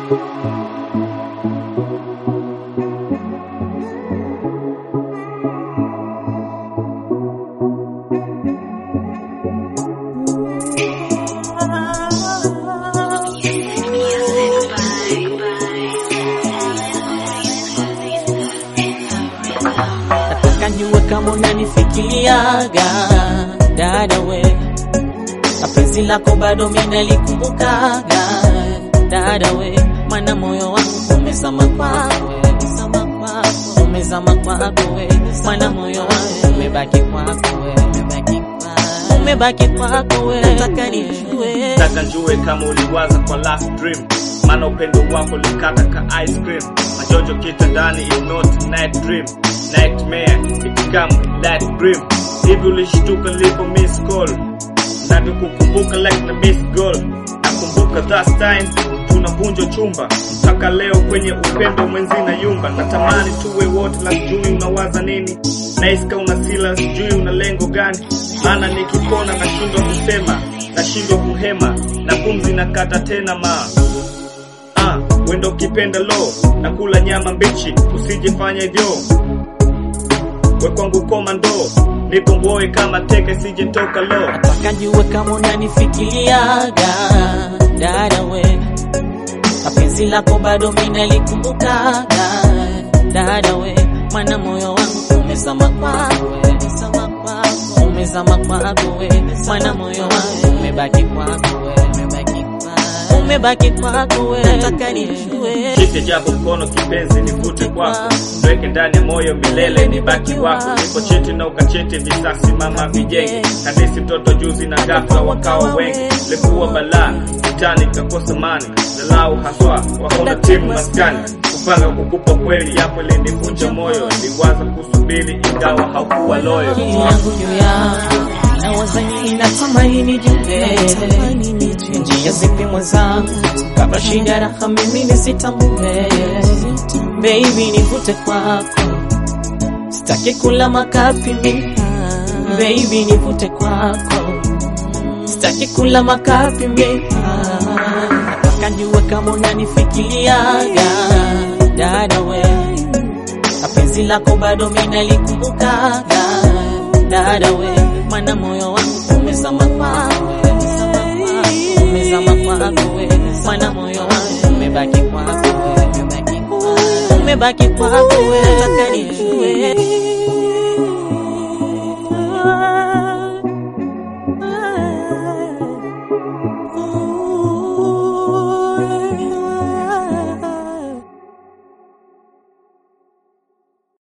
nataka niwe kama unanifikiriaga dada we na penzi lako bado minalikumbukaga dada we mana moyo wangu umezama kwako we, umezama kwako, umezama kwako we mana moyo wangu umebaki kwako we, umebaki kwako, umebaki kwako we nataka nijue Nataka njue kama uliwaza kwa last dream maana upendo wako likata ka ice cream majojo kitandani is not night dream nightmare it become light dream hivi ulishtuka lipo miss call navyokukumbuka like na miss goal nakumbuka that time tunavunjwa chumba mpaka leo kwenye upendo mwenzi na yumba natamani tuwe wote la sijui unawaza nini naiska una sila sijui una lengo gani maana nikipona nashindwa kusema nashindwa kuhema na pumzi nakata tena ma ah, wendo ukipenda lo na kula nyama mbichi usijifanya hivyo we kwangu komando nikomboe kama teke sijetoka lo nataka niwe kama unanifikiriaga dada we na penzi lako bado minalikumbukaga dada we mana moyo wangu umezama kwako we, umezama kwako, umezama kwako we mana moyo wangu umebaki kwako we, umebaki kwako, umebaki kwako we nataka nijue Shike japo mkono kipenzi nivute kwako Weke ndani ya moyo milele nibaki wako Niko cheti na ukacheti visasi mama vijenge Kanisi mtoto juzi na ghafla wakawa wengi Lekuwa balaa kitani kakosa mani Dalau haswa wakaona timu maskani Kupanga kukupa kweli yapo ilinivunja moyo Niliwaza kusubiri ingawa haukuwa loyo akili yangu juu yako nawaza nini natamani nijue njia zipi mwenzangu kabla shida raha mimi nisitambue baby nivute kwako sitaki kula makapi mimi baby nivute kwako sitaki kula makapi mimi nataka niwe kama unanifikiriaga dada we na penzi lako bado minalikumbukaga dada we mana moyo wangu umezama kwako we, umezama kwako we mana moyo wangu umebaki kwako we, umebaki kwako, umebaki kwako we nataka nijue